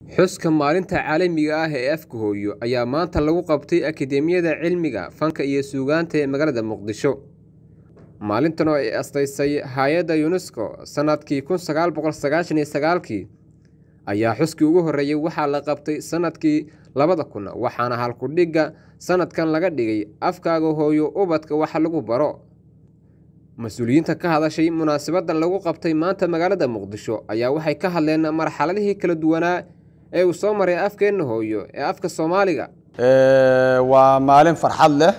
xuska maalinta caalamiga ah ee afka hooyo ayaa maanta lagu qabtay akademiyada cilmiga fanka iyo suugaanta ee magaalada muqdisho maalintan oo ay astaysay hay-adda yunesko sanadkii kun sagaal boqol sagaashan iyo sagaalkii ayaa xuskii ugu horreeyey waxaa la qabtay sanadkii labada kun waxaana halkudhigga sanadkan laga dhigay afkaaga hooyo ubadka wax lagu baro mas-uuliyiinta ka hadashay munaasabadan lagu qabtay maanta magaalada muqdisho ayaa waxay ka hadleen marxaladihii kala duwanaa ee uu soo maray afkeenna hooyo ee afka soomaaliga waa maalin farxad leh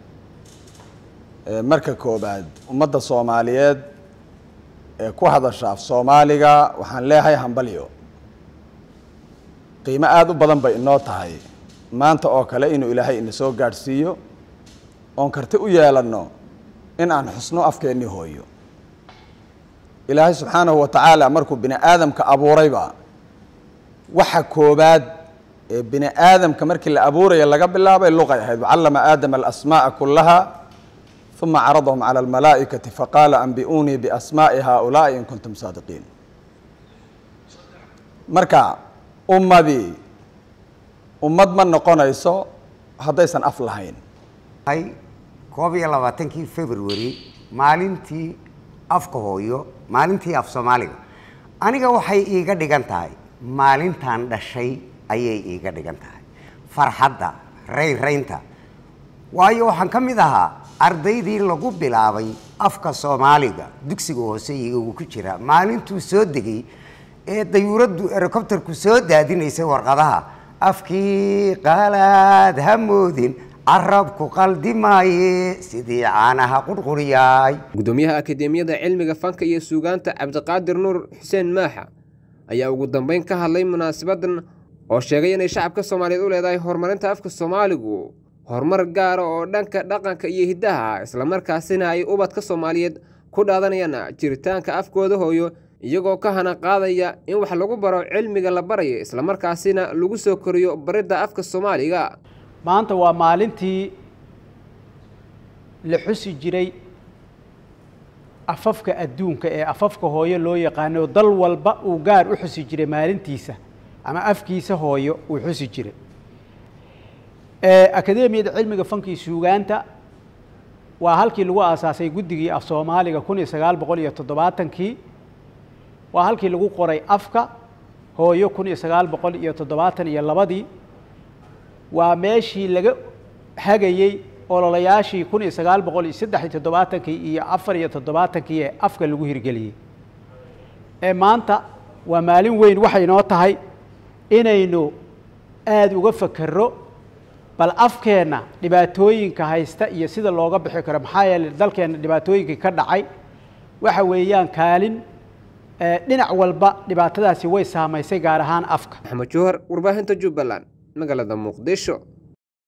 marka koobaad ummadda soomaaliyeed ee ku hadasha af soomaaliga waxaan leeyahay hambalyo qiimo aada u badan bay inoo tahay maanta oo kale inuu ilaahay ina soo gaadhsiiyo oon karti u yeelanno in aan xusno afkeennii hooyo ilaahay subxaanahu wa tacaala markuu bini aadamka abuurayba waxa koobaad ee bini aadamka markii la abuuraya laga bilaabay luqay ahayd wacallama aadama alasmaa'a kullaha uma caradahum cala almalaa'ikati faqaala ambi'uunii biasmaa'i haaulaa'i in kuntum saadiqiin marka ummadii ummad ma noqonayso haddaysan af lahayn koob iyo labaatankii february maalintii afka hooyo maalintii af soomaaliga aniga waxay iiga dhigan tahay maalintan dhashay ayay iiga dhigan tahay farxadda rayraynta waayo waxaan ka mid ahaa ardaydii lagu bilaabay afka soomaaliga dugsiga hoose iyagu ku jira maalintuu soo degay ee dayuuraddu erocobterku soo daadinaysay warqadaha afkii qaalaad ha moodin carabku qaldi maaye sidii caanaha qurquriyaay gudoomiyaha akademiyada cilmiga fanka iyo suugaanta cabdiqaadir nuur xuseen maaxa ayaa ugu dambeyn ka hadlay munaasabadan oo sheegay inay shacabka soomaaliyeed u leedahay horumarinta afka soomaaligu horumar gaara oo dhanka dhaqanka iyo hiddaha ah islamarkaasina ay ubadka soomaaliyeed ku dhaadanayaan jiritaanka afkooda hooyo iyagoo ka hana qaadaya in wax lagu baro cilmiga la barayo islamarkaasina lagu soo koriyo baridda afka soomaaliga maanta waa maalintii la xusi jiray afafka adduunka ee afafka hooyo loo yaqaano dal walba uu gaar u xusi jiray maalintiisa ama afkiisa hooyo uu xusi jiray akademiyada cilmiga fankii suugaanta waa halkii lagu aasaasay guddigii af soomaaliga kun iyo sagaal boqol iyo toddobaatankii waa halkii lagu qoray afka hooyo kun iyo sagaal boqol iyo toddobaatan iyo labadii waa meeshii laga hagayey ololayaashii kun iyo sagaal boqol iyo saddex iyo toddobaatankii iyo afar iyo toddobaatankii ee afka lagu hirgeliyey ee maanta waa maalin weyn waxay noo tahay inaynu aada uga fakero bal afkeenna dhibaatooyinka haysta iyo sida looga bixi karo maxaa yeeley dalkeenna dhibaatooyinkii ka dhacay waxa weeyaan kaalin dhinac walba dhibaatadaasi way saamaysay gaar ahaan afka maxamed jowhar warbaahinta jubbaland magaalada muqdisho